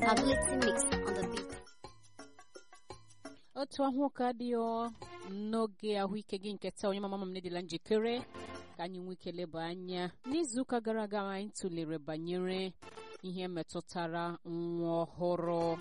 Ability mix on the beat. otu ahụ ka dị ọ n'oge ahụike gị nke taa onye mama m nedịla njikere ka anyị nwee ike leba anya n'izuụka gara aga anyị tụlere banyere ihe metụtara nwa ọhụrụ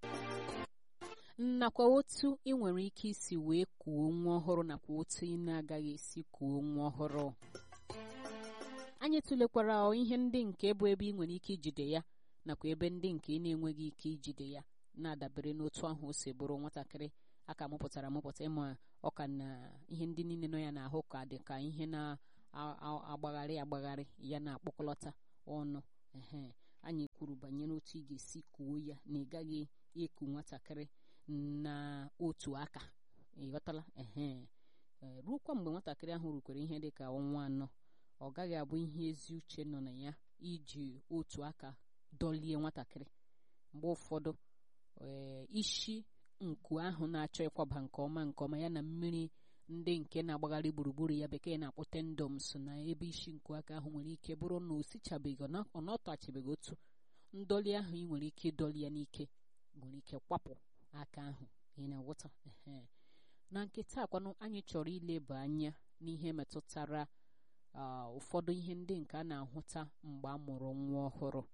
nakwa otu ị nwere ike isi wee kuo nwa ọhụrụ nakwa otu ị na-agaghị esi kuo nwa ọhụrụ anyị tụlekwara ihe ndị nke bụ ebe ị nwere ike ijide ya nakwa ebe ndị nke ị na-enweghị ike ijide ya na-adabere n'otu ahụ o si bụrụ nwatakịrị aka mụpụtara amụpụta ịma ọka na ihe ndị niile nọ ya n'ahụ ka dị ka ihe na-agbagharị agbagharị ya na-akpọkọlọta ọnụ ehe anyị kwuru banyere otu ị ga-esi kuo ya na ị gaghị eku nwatakịrị na otu aka ịghọtala ehe ruokwa mgbe nwatakịrị ahụ rukwere ihe dị ka ọnwa anọ ọ gaghị abụ ihe ezi uche nọ na ya iji otu aka dọlie nwatakịrị mgbe ụfọdụ ee isi nku ahụ na-achọ ịkwaba nke ọma nke ọma ya na mmiri ndị nke na-agbagharị gburugburu ya bekee na-akpọ tendom so na ebe isi nku aka ahụ nwere ike bụrụ na o sichabeghị ọ nọtachibeghị otu ndọli ahụ ị nwere ike ịdọli ya n'ike nwere ike kwapụ aka ahụ ị na-aghọta ehe na nke taa kwanụ anyị chọrọ ileba anya n'ihe metụtara ụfọdụ ihe ndị nke a na-ahụta mgbe a mụrụ nwa ọhụrụ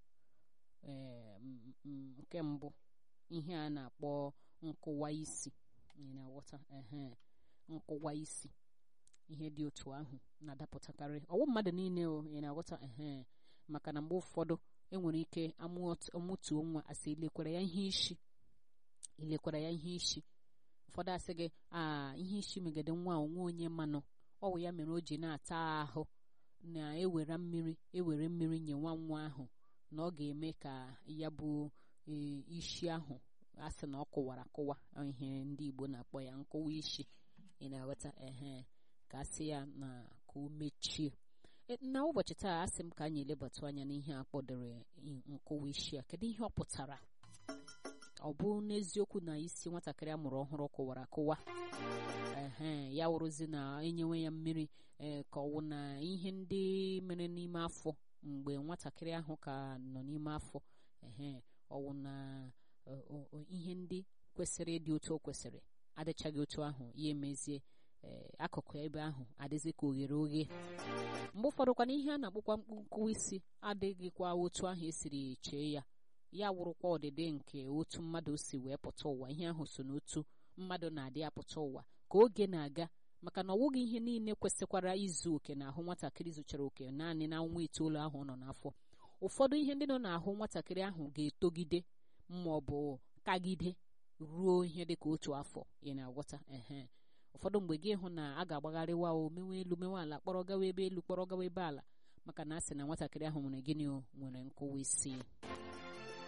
nke mbụ ihe a na-akpọ nkụwa isi ị na-aghọta ehe nkụwa isi ihe dị otu ahụ na-adapụtakarị ọwụ mmadụ niile o ị na-aghọta ehe maka na mgbe ụfọdụ enwere ike amụtuo nwa asị ilekwara ya ihe isi ilekwara ya ihe isi ụfọdụ asị gị a ihe isi megide nwa onwe onye mmanụ ọwụ ya mere o ji na-ata ahụ na-ewere mmiri ewere mmiri nye nwa nwa ahụ na ọ ga-eme ka ya bụ isi ahụ a sị na ọ kụwara akụwa ihe ndị Igbo na-akpọ ya nkụwa isi ị na-aghọta ehe ka a sị ya na ka o mechie na ụbọchị taa asị m ka anyị elebatụ anya n'ihe a kpọdere nkụwa isi a kedu ihe ọ pụtara ọ bụ n'eziokwu na isi nwatakịrị a mụrụ ọhụrụ kụwara akụwa ehe ya wụrụzi na enyewe ya mmiri ee ka ọwụ na ihe ndị mere n'ime afọ mgbe nwatakịrị ahụ ka nọ n'ime afọ ehe ọwụ na ihe ndị kwesịrị ịdị otu o kwesịrị adịchaghị otu ahụ ya emezie akụkụ ebe ahụ adịzi ka oghere oghe mgbe ụfọdụkwana ihe a na-akpụkwa nkụwa isi adịghịkwa otu ahụ esiri chee ya ya wụrụkwa ọdịdị nke otu mmadụ si wee pụta ụwa ihe ahụ so n'otu mmadụ na-adị apụta ụwa ka oge na-aga maka na ọ wụghị ihe niile kwesịkwara izu oke n'ahụ nwatakịrị zuchara oke naanị na nwa itoolu ahụ nọ n'afọ ụfọdụ ihe ndị nọ n'ahụ nwatakịrị ahụ ga-etogide ma ọ bụ kagide ruo ihe dị ka otu afọ ị na-agwọta ehe ụfọdụ mgbe gị hụ na a ga-agbagharịwa o mewe elu mewe ala kpọrọ gawa ebe elu kpọrọ gawa ebe ala maka na a sị na nwatakịrị ahụ nwere gịnị o nwere nkụwa isi